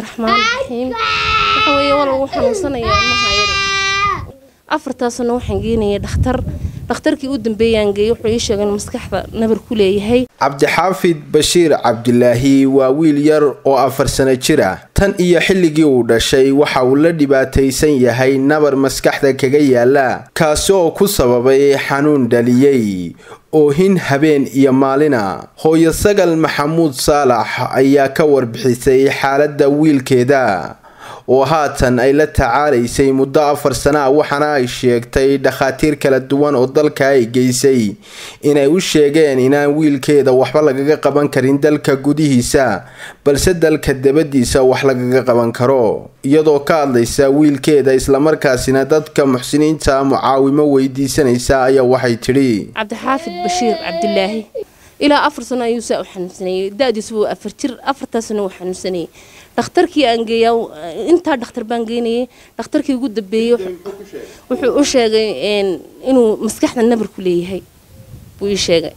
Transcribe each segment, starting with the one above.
raxmaan raxiim waxa weeye waa lagu xanuunsanayaa ilmaha yar afartaasna waxaan geenayay dhakhtar dhakhtarkii u dambeeyaan geeyey wuxuu ii sheegay in maskaxda nabar ku leeyahay cabdixaafid bashiir cabdilaahi waa wiil yar oo afar sano jir ah tan iyo xilligii uu dhashay waxa uu la dhibaataysan yahay nabar maskaxda kaga yaala kaasi oo ku sababay xanuun dhaliyey oohin habeen iyo maalina hooyo sagal maxamuud saalax ayaa ka warbixisay xaaladda wiilkeeda oo haatan ay la tacaalaysay muddo afar sana ah waxaana ay sheegtay dhakhaatiir kala duwan oo dalka ay geysay inay u sheegeen inaan wiilkeeda waxba lagaga qaban karin dalka gudihiisa balse dalka dabadiisa wax lagaga qaban karo iyadoo ka hadlaysa wiilkeeda islamarkaasina dadka muxsiniinta mucaawimo weydiisanaysa ayaa waxay tidhi cabdixaafid bashiir cabdilaahi ilaa afar sano ayuu saa u xanuunsanayay da-diisu waa afar jir afartaasna wuu xanuunsanayay dhakhtarkii aan geeyaa intaa dhakhtar baan geynayay dhakhtarkii ugu dambeeyey wuxuu u sheegay inuu maskaxda nabar ku leeyahay buu ii sheegay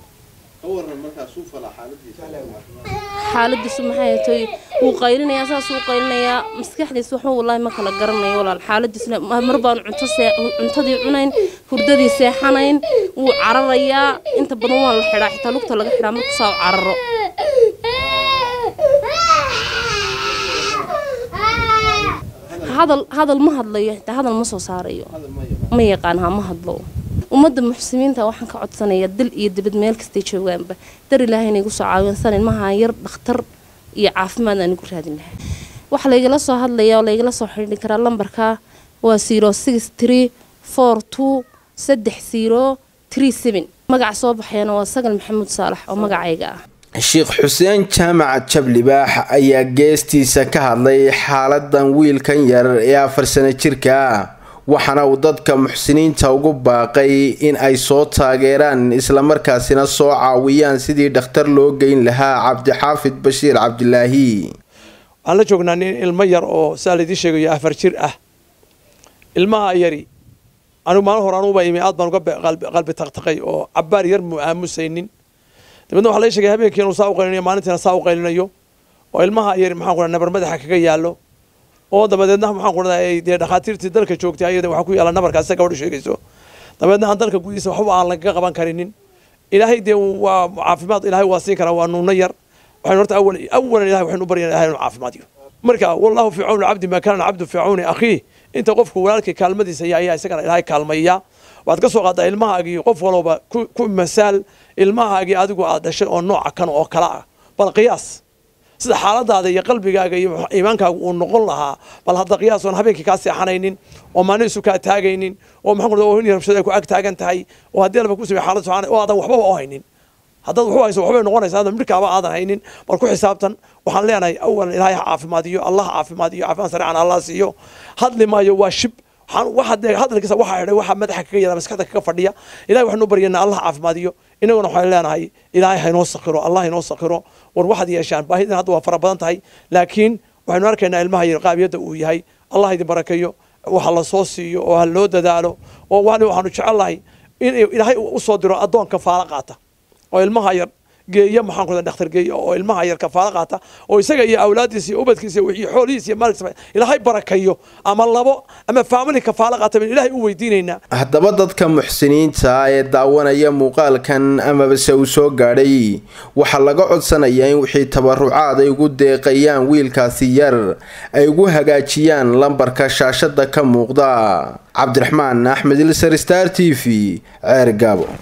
xaaladiisu maxay toy wuu qaylinayaa saasuu qaylinayaa maskaxdiis waxba wallaahi ma kala garanayo walaal xaaladiisna mar baan cunto cuntadii cunayn hurdadii seexanayn wuu cararayaa inta badan waa la xidhaa xitaa lugta laga xidhaa markuusaa u cararo hadal hadal ma hadlayo xitaa hadal ma soo saarayo ma yaqaan ha ma hadlo ummadda muxsimiinta waxaan ka codsanayaa dal iyo dibad meel kastay joogaanba dar ilaahay inay igu soo caawinsan ilmaha yar dhakhtar iyo caafimaad aan igu raadin lahaa waxaa laygala soo hadlayaa oo laygala soo xidhiidhi karaa lambarka waa zero six tree four two saddex zero tree seven magaca soo baxayana waa sagal maxamuud saalax oo magacayga ah sheekh xuseen jaamac jablibaax ayaa geestiisa ka hadlay xaaladan wiilkan yar ee afar sano jirka ah waxaana uu dadka muxsiniinta ugu baaqay in ay soo taageeraan islamarkaasina soo caawiyaan sidii dhakhtar loo geyn lahaa cabdixaafid bashiir cabdilaahi waxaan la joognaa nin ilmo yar oo saa laydii sheegayo afar jir ah ilmaha yari anigu maalin hore anuguba imi aad baan uga qalbi taqtaqay oo cabaar yar mu aamusaynin dabeedna waxaa laga sheegay habeenkii inuu saa u qaylinayo maalintiina saa u qaylinayo oo ilmaha yari maxaan ku nabar madaxa kaga yaalo oo dabadeedna maxaan ku dhadaa dee dhakhaatiirtii dalka joogtay ayada waxaa ku yaala nabarkaas gabadhu sheegayso dabeedna aan dalka gudihiisa waxba aan lagaga qaban karinin ilaahay dee waa caafimaad ilaahay waa siin karaa waa nuuno yar waxaynu horta awal awalan ilahay waxaynu u baryanaa ilahay inuu caafimaadiyo marka wallahu fi cawni cabdi ma kana cabdu fi cawni akhiih inta qofku walaalkii kaalmadiisa ayaa ayaa isagana ilaahay kaalmaya waad ka soo qaadaa ilmahaagii qof walba ku masaal ilmahaagii adigu aad dhashay oo nooca kan oo kala ah bal qiyaas sida xaaladaada iyo qalbigaaga iyo iimaankaaga uu noqon lahaa bal hadda qiyaas oon habeenkii kaa seexanaynin oo maalin isu kaa taagaynin oo maxaan ku oohin rabshada ku ag taagan tahay oo haddii alba ku sameey xaalad socon oo aadan waxbaba oo haynin haddaad waxu hayso waxbay noqonaysaa aadan midkaaba aadan haynin bal ku xisaabtan waxaan leenahay awalan ilaahay ha caafimaadiyo allah ha caafimaadiyo caafimaad sareecan allah siiyo hadli maayo waa shib hadalkiisa waxaa idhay waxaa madaxa kaga yada maskaxda kaga fadhiya ilahay waxaanu u baryanaa allah caafimaadiyo inaguna waxaan leenahay ilaahay haynoo sakiro allah haynoo sakiro war waxaad yeeshaan baahidan hadda waa fara badan tahay laakiin waxaynu arkaynaa ilmaha yar qaabiyadda uu yahay allah idin barakeeyo waxa la soo siiyo oo ha loo dadaalo oo waxaanu jecelnahay in ilaahay u soo diro addoon kafaalo qaata oo ilmaha yar geeya maxaan ku dhakhtar geeya oo ilmaha yar kafaalo qaata oo isaga iyo awlaadiisa iyo ubadkiisa iyo xoolihiisa iyo maalkiisa ilaahay barakayo ama labo ama faamili kafaalo qaata baan ilaahay u weydiinaynaa haddaba dadka muxsiniinta ee daawanaya muuqaalkan amabase uu soo gaadhay waxaa laga codsanayaa in wixii tabarucaad ay ugu deeqayaan wiilkaasi yar ay ugu hagaajiyaan lambarka shaashada ka muuqda cabdiraxmaan axmed ilsar star t v ceer gaabo